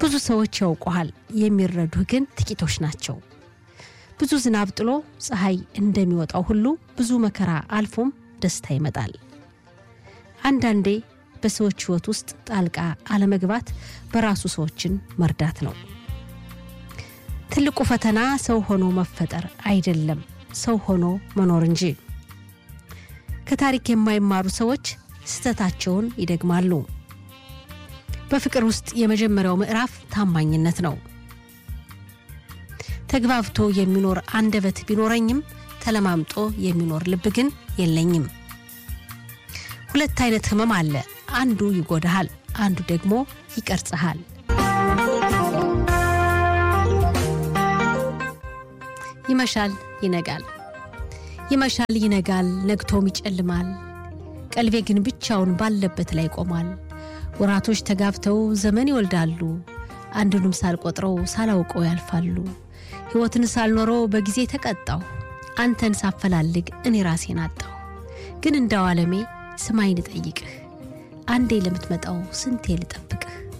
ብዙ ሰዎች ያውቁሃል፣ የሚረዱህ ግን ጥቂቶች ናቸው። ብዙ ዝናብ ጥሎ ፀሐይ እንደሚወጣው ሁሉ ብዙ መከራ አልፎም ደስታ ይመጣል። አንዳንዴ በሰዎች ሕይወት ውስጥ ጣልቃ አለመግባት በራሱ ሰዎችን መርዳት ነው። ትልቁ ፈተና ሰው ሆኖ መፈጠር አይደለም፣ ሰው ሆኖ መኖር እንጂ። ከታሪክ የማይማሩ ሰዎች ስህተታቸውን ይደግማሉ። በፍቅር ውስጥ የመጀመሪያው ምዕራፍ ታማኝነት ነው። ተግባብቶ የሚኖር አንደበት ቢኖረኝም ተለማምጦ የሚኖር ልብ ግን የለኝም። ሁለት አይነት ህመም አለ። አንዱ ይጎዳሃል፣ አንዱ ደግሞ ይቀርጽሃል። ይመሻል፣ ይነጋል፣ ይመሻል፣ ይነጋል፣ ነግቶም ይጨልማል። ቀልቤ ግን ብቻውን ባለበት ላይ ቆሟል። ወራቶች ተጋብተው ዘመን ይወልዳሉ። አንዱንም ሳልቆጥረው ሳላውቀው ያልፋሉ። ሕይወትን ሳልኖረው በጊዜ ተቀጣው። አንተን ሳፈላልግ እኔ ራሴን አጣው። ግን እንዳው ዓለሜ ስማኝ ልጠይቅህ፣ አንዴ ለምትመጣው ስንቴ ልጠብቅህ?